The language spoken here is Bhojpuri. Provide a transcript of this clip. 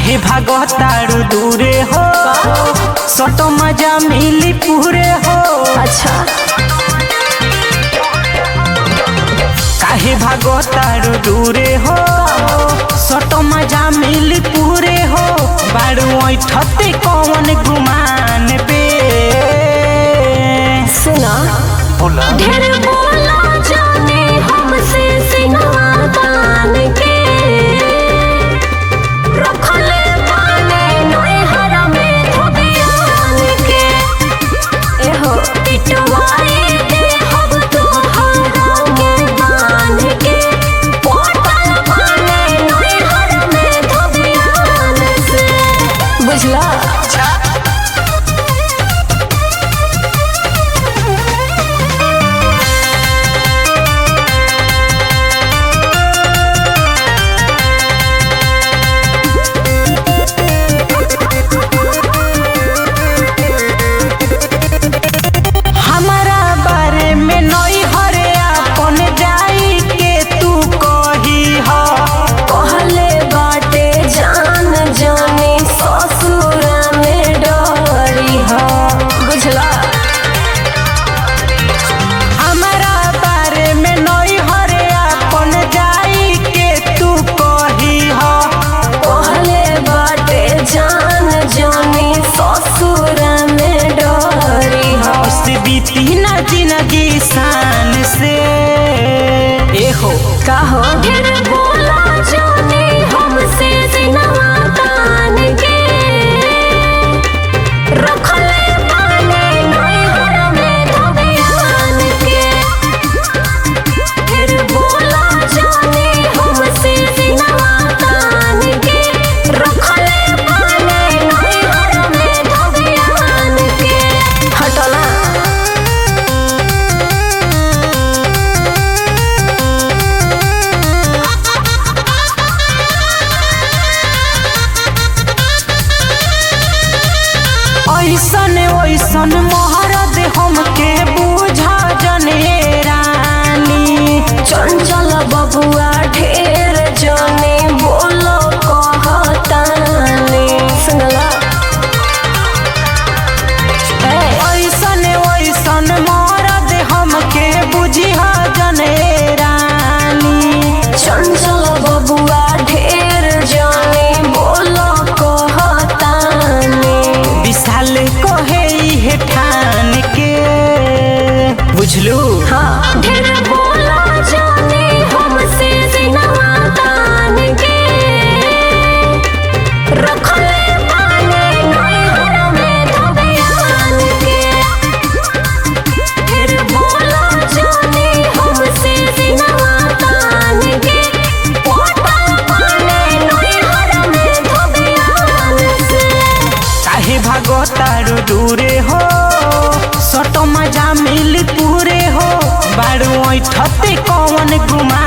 काहे भागतारू दूरे हो सतो मजा मिली पूरे हो अच्छा काहे भागतारू दूरे हो सतो मजा मिली पूरे हो बारू ऐठते कौन गुमान पे सुना बोला ढेर बोला जाने हमसे सिनवा तान के रखले बाने नए हरा में धोबियान के एहो पिटवाए दे हम तोहरा के बान के पोटल बाने नए हरा में धोबियान से बुझला हमारा बारे में नई हरे अपन जाई के तू कही हो कहले बाटे जान जाने ससुरा में डरी हो बुझला हमारा बारे में नई हरे अपन जाई के तू कही हो कहले बाटे जान जाने ससुरा में डरी हो उससे बीती ना जिंदगी शान से ए हो कहो ढेर बोला जाने हमसे सिनवा तान के रखले बाने नए घर में धोबियान के ढेर बोला जाने हमसे सिनवा तान के रखले बाने नए घर में धोबियान के हटला ऐसन ऐसन मोहरत हमके बूझा जने रानी चंचल बबुआ ढेर जाने बोलो कहतानी सुनला ए, ऐसन ऐसन मरद हमके बुझिया जने रानी चंचल बबुआ ढेर जाने बोलो कहतानी विशाल कहे हे ठान के बुझलू हाँ ढेर बोला जाने हमसे सिनवा तान के रखले बाने नए घर में धोबियान के ढेर बोला जाने हमसे सिनवा तान के पोटल बाने नए घर में धोबियान से काहे भागतारू दूरे हो सटो मजा मिल पूरे हो बारू ऐठते कौन गुमा